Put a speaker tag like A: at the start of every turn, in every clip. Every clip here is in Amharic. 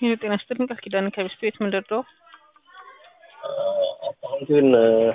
A: ይህ ጤና ይስጥልኝ ቃል ኪዳን ከሚስት ቤት ምንድን ነው?
B: አካውንቴን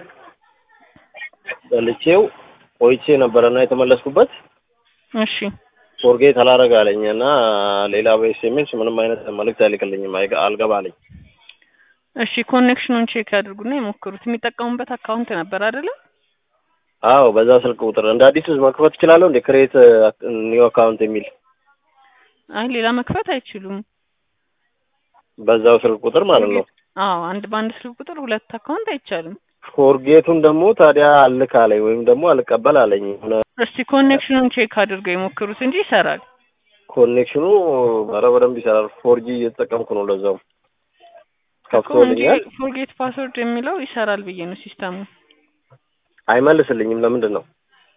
B: በልቼው ቆይቼ ነበረና የተመለስኩበት
A: እሺ
B: ፎርጌት አላረግ አለኝ እና ሌላ በኤስኤምኤስ ምንም አይነት መልእክት አይልክልኝም አይገ- አልገባ አለኝ።
A: እሺ ኮኔክሽኑን ቼክ ያድርጉና የሞክሩት። የሚጠቀሙበት አካውንት ነበር አይደለ?
B: አዎ በዛ ስልክ ቁጥር እንደ አዲስ መክፈት እችላለሁ እንደ ክሬት ኒው አካውንት የሚል
A: አይ ሌላ መክፈት አይችሉም።
B: በዛው ስልክ ቁጥር ማለት ነው።
A: አዎ አንድ በአንድ ስልክ ቁጥር ሁለት አካውንት አይቻልም።
B: ፎርጌቱን ደግሞ ታዲያ አልክ አለኝ ወይም ደግሞ አልቀበል አለኝ። ሆነ
A: እስቲ ኮኔክሽኑን ቼክ አድርገው የሞክሩት እንጂ ይሰራል።
B: ኮኔክሽኑ ኧረ በደንብ ይሰራል። ፎርጂ እየተጠቀምኩ ነው። ለዛውም
A: እኮ እንጂ
B: ከፍቶልኛል።
A: ፎርጌት ፓስወርድ የሚለው ይሰራል ብዬ ነው ሲስተሙ።
B: አይመልስልኝም። ለምንድን ነው?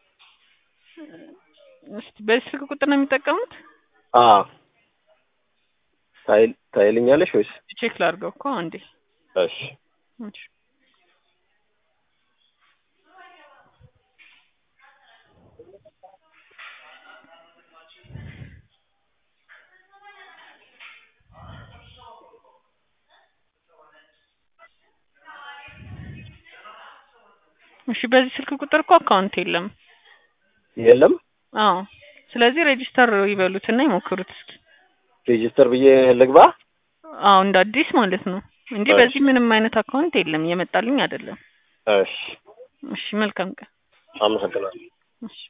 A: እስቲ በዚህ ስልክ ቁጥር ነው የሚጠቀሙት?
B: አ ታይል ታይልኛለሽ ወይስ?
A: ቼክ ላድርገው እኮ አንዴ።
B: እሺ
A: እሺ። እሺ በዚህ ስልክ ቁጥር እኮ አካውንት የለም።
B: የለም
A: አዎ ስለዚህ ሬጂስተር ይበሉትና ይሞክሩት እስኪ።
B: ሬጂስተር ብዬ ልግባ።
A: አዎ እንደ አዲስ ማለት ነው እንጂ
B: እሺ።
A: በዚህ ምንም አይነት አካውንት የለም፣ እየመጣልኝ አይደለም።
B: እሺ
A: እሺ መልካም ቀን።
B: አመሰግናለሁ።
A: እሺ